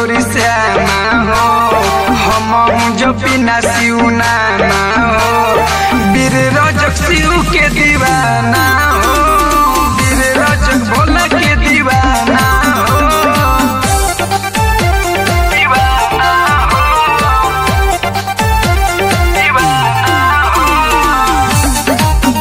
औरी श्यामा हो हम जो बिना सिउना हो वीर रजक शिव के दीवाना हो वीर रजक भोला के दीवाना हो दीवाना हो दीवाना हो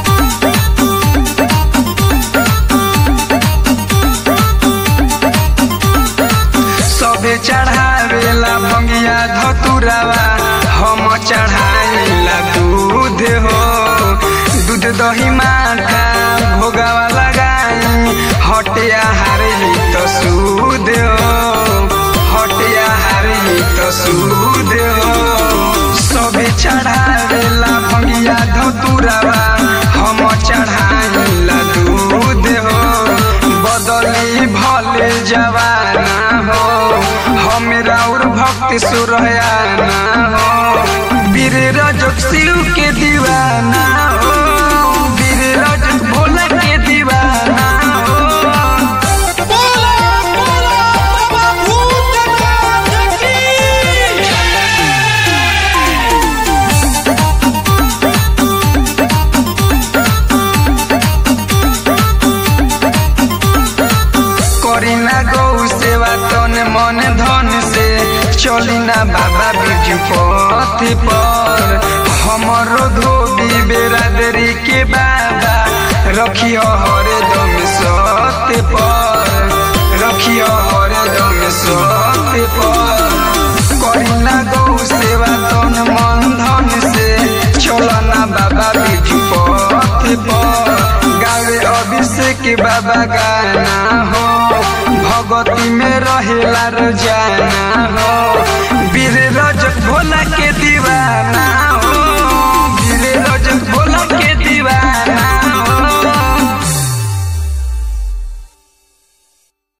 सबे चढ़ावेला भंगिया धतुरावा हम चढ़ाइला दूध हो दूध दही माठा भोगावा लगाई हटिया हारली तो सूद हो हटिया हारली तो सूद हो सबे चढ़ावेला भंगिया धतुरावा हम चढ़ाइला दूध हो बदली भले जवाना हो हमरा और भक्ति सुरयाना हो वीर रजक शिव के दीवाना हो वीर रजक भोला के दीवाना हो बोला बोला बाबा भूतनाथ की करीना गौ सेवा तन मन धन से चली ना बाबा बिरजू पथ पर हमरो धोबी बेरादरी के बाबा रखियो हरे दम सत्य पर रखियो हरे दम सत्य पर करीना गौ सेवा तन मन धन से चलना बाबा बिरजू पथ पर गावे अभिषेक बाबा गाना हो भगती में रहेला रोजाना हो वीर रजक भोला के दीवाना हो